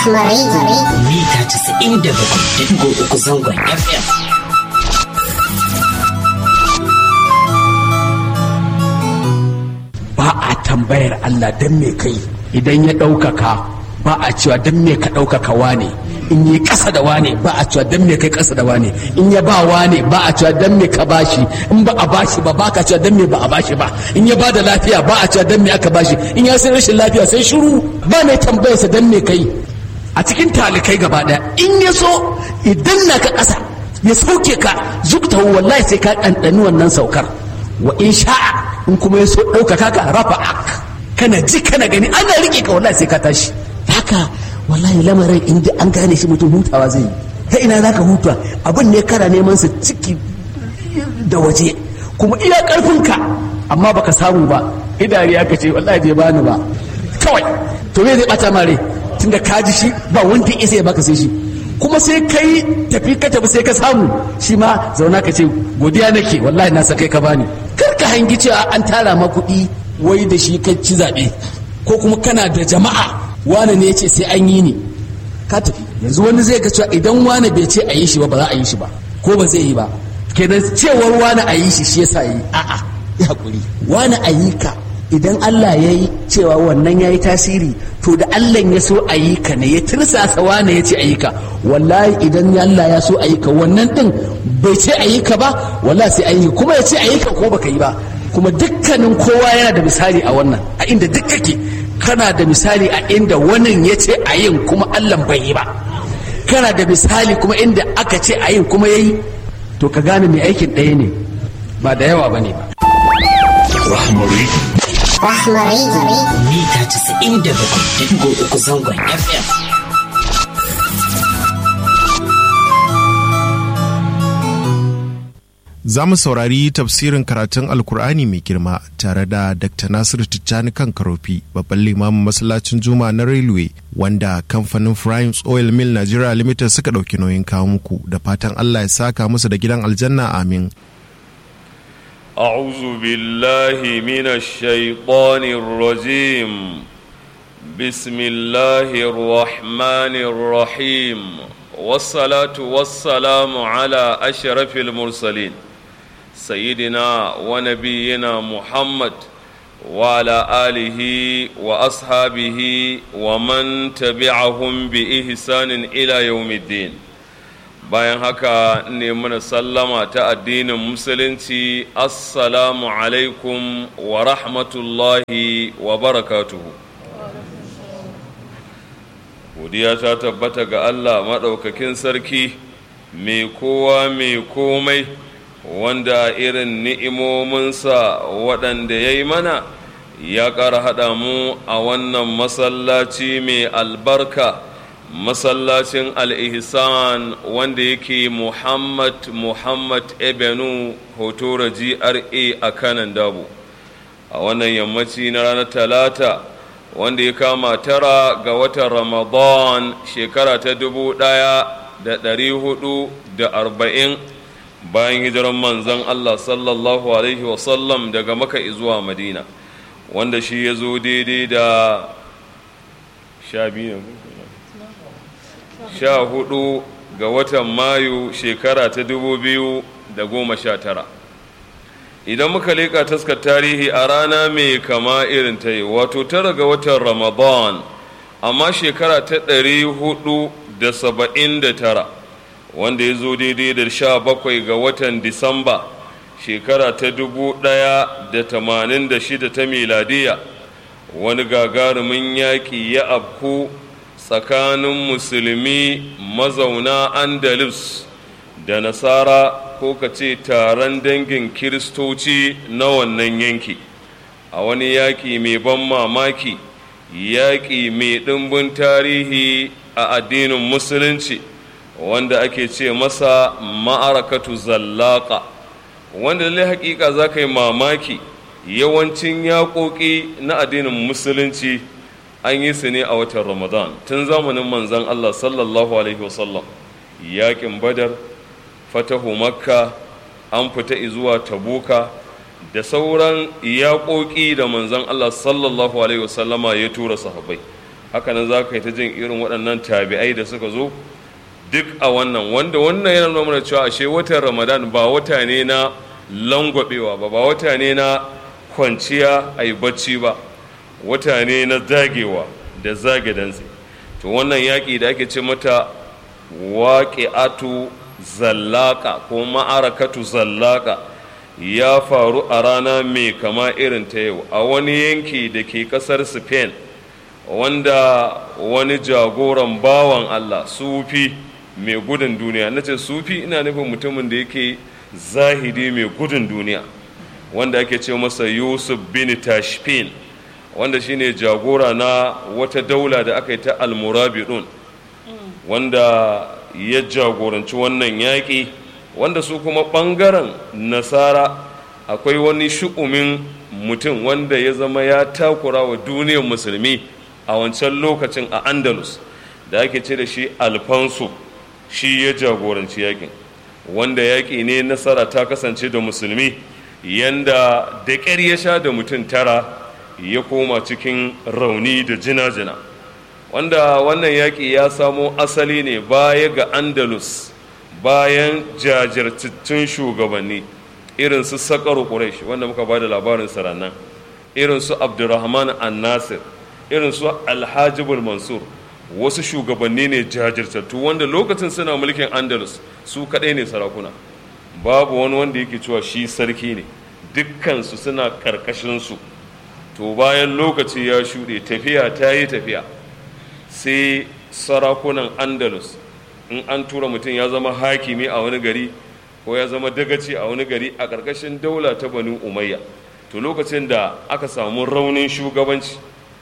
mita 97.3 zangon FM. ba a tambayar Allah don me kai idan ya ɗaukaka ba a cewa don me ka ɗaukaka wane in yi ƙasa da wane ba a cewa don me kai ƙasa da wane in ya ba wane ba a cewa don me ka bashi in ba a bashi ba ba ka cewa don me ba a bashi ba in ya ba da lafiya ba a cewa don me aka bashi in ya sai rashin lafiya sai shiru ba mai tambayarsa don me kai a cikin talikai gaba ɗaya in ya so idan na ka ƙasa ya sauke ka zukta wallahi sai ka ɗanɗani wannan saukar wa in sha'a in kuma ya so ɗaukaka ka rafa ak kana ji kana gani ana riƙe ka wallahi sai ka tashi haka wallahi lamarin in ji an gane shi mutum hutawa zai yi ta ina za ka huta abin ne kana neman sa ciki da waje kuma iya ƙarfinka amma baka samu ba idari aka ce wallahi bai bani ba kawai to me zai bata mare tunda ka ji shi ba wanda isa ya baka sai shi kuma sai kai tafi ka tafi sai ka samu shi ma zauna ka ce godiya nake wallahi na sakai ka bani kar ka hangi cewa an tara ma kuɗi wai da shi ka ci zaɓe ko kuma kana da jama'a wane ne ya ce sai an yi ni ka tafi yanzu wani zai ga cewa idan wane bai ce a yi shi ba ba za a yi shi ba ko ba zai yi ba kenan cewar wane a yi shi shi yasa yi a'a ya hakuri wane a yi ka idan Allah ya yi cewa wannan ya yi tasiri to da Allah ya so a yi ka ne ya tirsasa wane ya ce a yi ka wallahi idan Allah ya so a yi ka wannan din bai ce a yi ka ba wallahi sai a yi kuma ya ce a yi ka ko baka yi ba kuma dukkanin kowa yana da misali a wannan a inda duk kake kana da misali a inda wannan ya ce a yin kuma Allah bai yi ba kana da misali kuma inda aka ce a yin kuma ya yi to ka gane mai aikin ɗaya ne ba da yawa ba ne ba Rahmari. Mita 97.3 zangon FM. Za mu saurari tafsirin karatun Alkur'ani mai girma tare da Dr. Nasiru Tijjani kan Karofi, babban limamin masallacin Juma na Railway, wanda kamfanin Primes Oil Mill Nigeria Limited suka ɗauki nauyin kawo muku da fatan Allah ya saka musu da gidan aljanna amin. أعوذ بالله من الشيطان الرجيم بسم الله الرحمن الرحيم والصلاة والسلام على أشرف المرسلين سيدنا ونبينا محمد وعلى آله وأصحابه ومن تبعهم بإحسان إلى يوم الدين bayan haka ne mana sallama ta addinin musulunci assalamu alaikum wa rahmatullahi wa barakatuhu godiya ta tabbata ga allah maɗaukakin sarki mai kowa mai komai wanda irin ni'imominsa waɗanda ya yi mana ya ƙara haɗa mu a wannan masallaci mai albarka masallacin al-ihsan wanda yake muhammad muhammad ebenu hotora gra a kanan dabo a wannan yammaci na ranar talata wanda ya kama tara ga watan ramadan shekara ta dubu ɗaya da ɗari hudu da arba'in bayan hijiran manzan allah sallallahu alaihi wasallam daga maka zuwa madina wanda shi ya zo daidai da sha biyu sha hudu ga watan mayu shekara ta dubu biyu da goma sha tara idan muka leƙa taskar tarihi a rana mai kama irin ta yi wato tara ga watan ramadan amma shekara ta ɗari hudu da saba'in da tara wanda ya zo daidai da sha bakwai ga watan disamba shekara ta dubu ɗaya da tamanin da shida ta miladiya wani gagarumin yaƙi ya afku tsakanin musulmi mazauna andalus da nasara ko ka ce taron dangin kiristoci na wannan yanki a wani yaƙi mai ban mamaki yaƙi mai ɗimbin tarihi a addinin musulunci wanda ake ce masa ma'arakatu zallaka wanda lallai haƙiƙa za ka yi mamaki yawancin yaƙoƙi na addinin musulunci an yi su ne a watan ramadan tun zamanin manzan allah sallallahu alaihi wasallam yaƙin badar fatahu makka an fita zuwa tabuka da sauran yaƙoƙi da manzan allah sallallahu alaihi wasallama ya tura sahabbai hakanan za ka yi ta jin irin waɗannan tabi'ai da suka zo duk a wannan wanda wannan yana nuna mana cewa ashe watan ramadan ba wata ne na langwabewa ba ba wata ne na kwanciya a yi bacci ba wata ne na zagewa da zage dantse to wannan yaƙi da ake ce mata waƙi'atu zallaka ko ma'arakatu zallaka ya faru a rana mai kama irin ta yau a wani yanki da ke ƙasar spain wanda wani jagoran bawan allah sufi mai gudun duniya na ce sufi ina nufin mutumin da yake zahidi mai gudun duniya wanda ake ce masa yusuf bin tashfin wanda shine jagora na wata daula da aka yi ta almurabidun wanda ya jagoranci wannan yaƙi wanda su kuma ɓangaren nasara akwai wani shu'umin mutum wanda ya zama ya takura wa duniyar musulmi a wancan lokacin a andalus da ake ce da shi alfonso shi ya jagoranci yaƙin wanda yaƙi ne nasara ta kasance da musulmi yanda da ƙyar ya sha da mutum tara ya koma cikin rauni da jina-jina wanda wannan yaƙi ya samo asali ne baya ga andalus bayan jajirtattun shugabanni irin su sakaru quraish wanda muka ba da labarin sarannan irin su abdurrahman an-nasir irin su alhajibul mansur wasu shugabanni ne jajirtattu wanda lokacin suna mulkin andalus su kaɗai ne sarakuna babu wani wanda yake cewa shi sarki ne dukkansu suna ƙarƙashinsu to bayan lokaci ya shuɗe tafiya ta yi tafiya sai sarakunan andalus in an tura mutum ya zama hakimi a wani gari ko ya zama dagaci a wani gari a ƙarƙashin daula ta banu umayya to lokacin da aka samu raunin shugabanci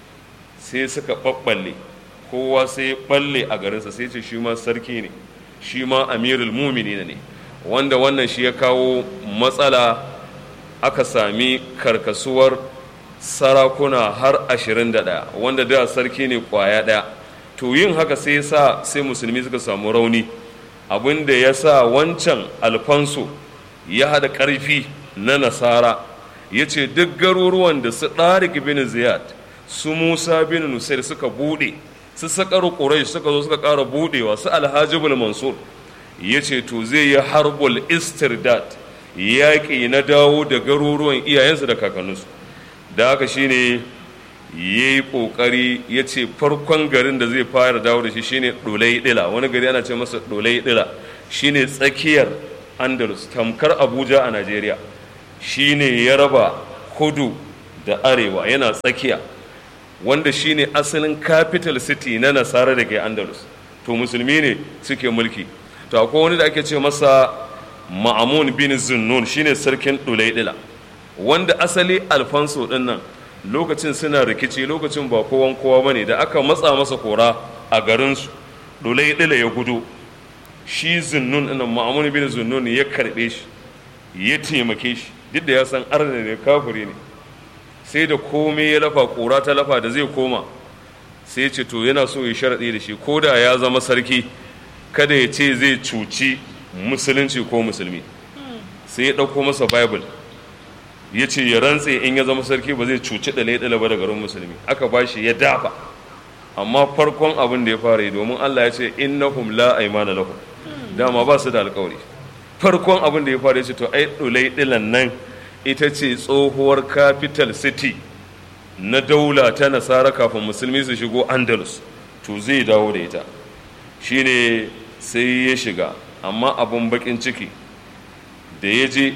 sai suka ɓaɓɓalle kowa sai ɓalle a garinsa sai ce shi ma sarki ne shi ma amirul mumini ne wanda wannan shi ya kawo matsala aka sami karkasuwar sarakuna har ashirin da ɗaya wanda da sarki ne kwaya ɗaya to yin haka sai ya sa sai musulmi suka samu rauni abin da ya sa wancan alfanso ya haɗa ƙarfi na nasara ya ce duk garuruwan da su ɗarik bin ziyad su musa bin nusair suka buɗe su sakar ƙurai suka zo suka ƙara buɗewa su alhajibul mansur ya ce to zai yi harbul istirdad yaƙi na dawo da garuruwan iyayensu da kakanninsu da haka shine ya yi ƙoƙari ya ce farkon garin da zai fara dawo da shi shine ɗolai ɗila wani gari ana ce masa ɗolai ɗila shine tsakiyar andalus tamkar abuja a najeriya shine ya raba kudu da arewa yana tsakiya wanda shine asalin capital city na nasara da ke andalus to musulmi ne suke mulki to akwai wani da ake ce masa ma'amun bin zunnun shine sarkin ɗulaidila wanda asali alfonso ɗin nan lokacin suna rikici lokacin ba kowan kowa bane da aka matsa masa kora a garinsu ɗulaidila ya gudu shi zunnun ɗin ma'amun bin zunnun ya karɓe shi ya taimake shi duk da ya san arna ne kafiri ne sai da komai ya lafa kora ta lafa da zai koma sai ce to yana so ya sharaɗi da shi ko da ya zama sarki kada ya ce zai cuci musulunci ko musulmi sai ya ɗauko masa bible ya ce ya rantse in ya zama sarki ba zai cuci ɗale ɗale ba da garin musulmi aka ba shi ya dafa amma farkon abin da ya fara yi domin allah ya ce innahum la aimana lahum dama ba su da alkawari farkon abin da ya fara ya ce to ai ɗulai ɗilan nan ita ce tsohuwar capital city na daula ta nasara kafin musulmi su shigo andalus to zai dawo da ita shine sai ya shiga amma abun bakin ciki da ya je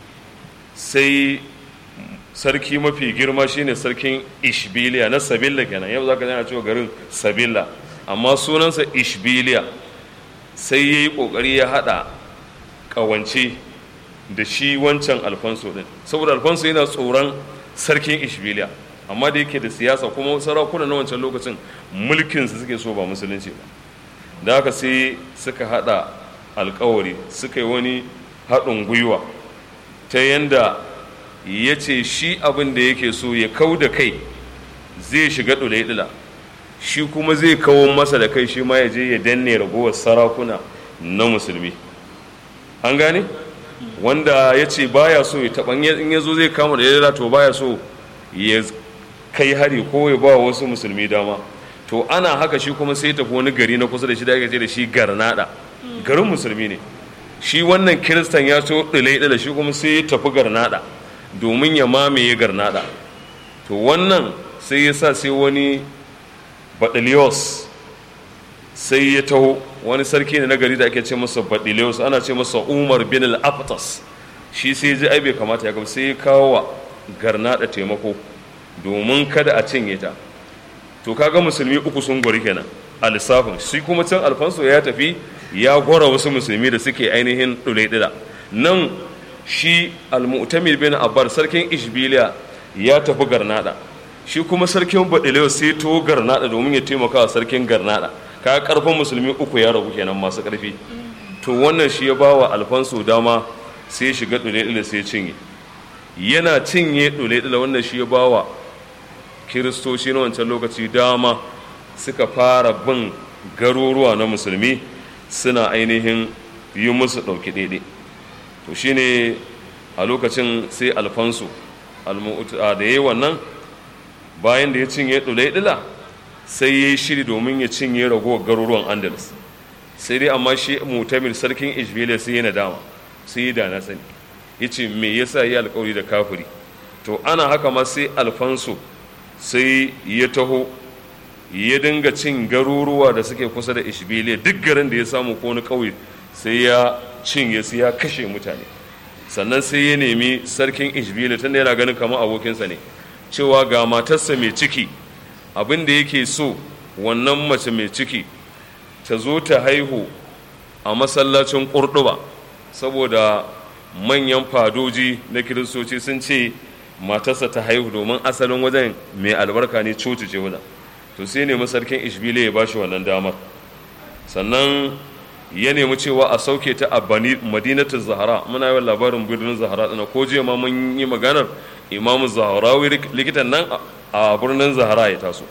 sai sarki mafi girma shine sarkin ishbiliya na sabilla kenan yau zaka yana cewa garin sabilla amma sunansa ishbiliya sai ya yi kokari ya hada kawance da shi wancan alfonso din saboda alfonso yana tsoron sarkin ishbiliya amma da yake da siyasa kuma sarakuna na wancan lokacin mulkinsu suke so ba musulunci ba da haka sai suka hada alkawari suka yi wani haɗin gwiwa ta yanda ya ce shi abin da yake so ya kau da kai zai shiga ɗula shi kuma zai kawo masa da kai shi ma ya je ya danne ragowar sarakuna na musulmi an gane wanda ya ce baya so ya taɓa in ya zo zai kama da ya to baya so ya kai hari ko ya ba wasu musulmi dama to ana haka shi kuma sai tafi wani gari na kusa da shi da ake ce da shi garnada garin musulmi ne shi wannan kiristan ya so ɗile shi kuma sai ya tafi garnada domin ya mamaye garnada to wannan sai ya sa sai wani baɗiliyos sai ya taho wani sarki ne na gari da ake ce masa baɗiliyos ana ce masa umar bin al-aftas shi sai ji ai bai kamata ya gaba sai ya kawo wa garnada taimako domin kada a cinye ta to kaga musulmi uku sun gori kenan a lissafin shi kuma can alfanso ya tafi ya gora wasu musulmi da suke ainihin ɗulaɗila nan shi al-mu'tamir bin abbar sarkin ishbiliya ya tafi garnada shi kuma sarkin baɗilewa sai to garnada domin ya taimaka wa sarkin garnada ka karfin musulmi uku ya rabu kenan masu karfi to wannan shi ya ba wa alfanso dama sai shiga ɗulaɗila sai cinye yana cinye ɗulaɗila wannan shi ya ba wa kiristoci na wancan lokaci dama suka fara bin garuruwa na musulmi suna ainihin yi musu ɗauki daidai to shine a lokacin sai alfansu da ya yi wannan bayan da ya cinye ɗulaɗila sai ya yi shiri domin ya cinye ragowar garuruwan andalus sai dai amma shi mutamir sarkin ishbiliya sai yana dama sai yi da na sani ya ce me yasa yi alkawari da kafiri to ana haka ma sai alfansu sai ya taho ya dinga cin garuruwa da suke kusa da ishbiliya duk garin da ya samu ko wani ƙauye sai ya cinye su ya kashe mutane sannan sai ya nemi sarkin ishbiliya tunda yana ganin kamar abokinsa ne cewa ga matarsa mai ciki abin da yake so wannan mace mai ciki ta zo ta haihu a masallacin ƙurɗuba saboda manyan fadoji na kiristoci sun ce matarsa ta haihu domin asalin wajen mai albarka ne coci ce wajen to sai nemi sarkin ishbile ya bashi wannan damar sannan ya nemi cewa a sauke ta a madinatul zahara muna yawan labarin birnin zahara dana ko jiya ma mun yi maganar imamu zaharawi likitan nan a birnin zahara ya taso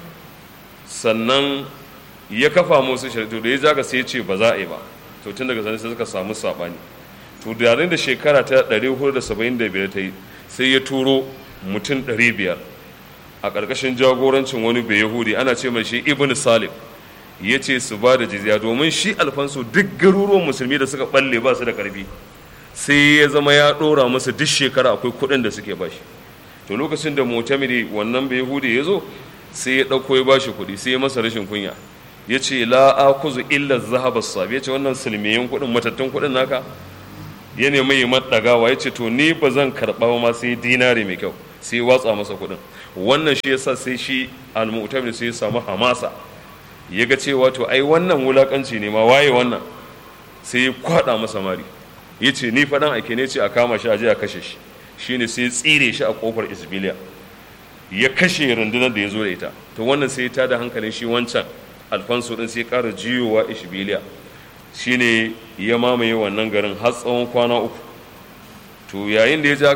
sannan ya kafa musu shari'a da ya zaga sai ce ba za a yi ba to tun daga sanin sai suka samu sabani to da da shekara ta 475 ta yi sai ya turo mutum 500 a ƙarƙashin jagorancin wani bai yahudi ana ce mai shi ibn salim ya ce su ba da jizya domin shi alfansu duk garuruwan musulmi da suka balle ba su da ƙarfi sai ya zama ya ɗora musu duk shekara akwai kuɗin da suke bashi to lokacin da mutamiri wannan bai yahudi ya zo sai ya ɗauko ya bashi kuɗi sai ya masa rashin kunya ya ce la akuzu illa zahaba sabi ya ce wannan silmiyan kuɗin matattun kuɗin naka ya nemi yi maɗagawa ya ce to ni ba zan karɓa ma sai dinari mai kyau sai watsa masa kuɗin wannan shi yasa sai shi al-mu'tamir sai ya samu hamasa ya ga cewa to ai wannan wulakanci ne ma waye wannan sai ya kwada masa mari ya ce ni faɗan ake ne ce a kama shi a je a kashe shi shine sai ya tsire shi a kofar isbiliya ya kashe rundunar da ya zo da ita to wannan sai ya tada hankalin shi wancan alfanso din sai ya ƙara jiyowa isbiliya shine ya mamaye wannan garin har tsawon kwana uku to yayin da ya ja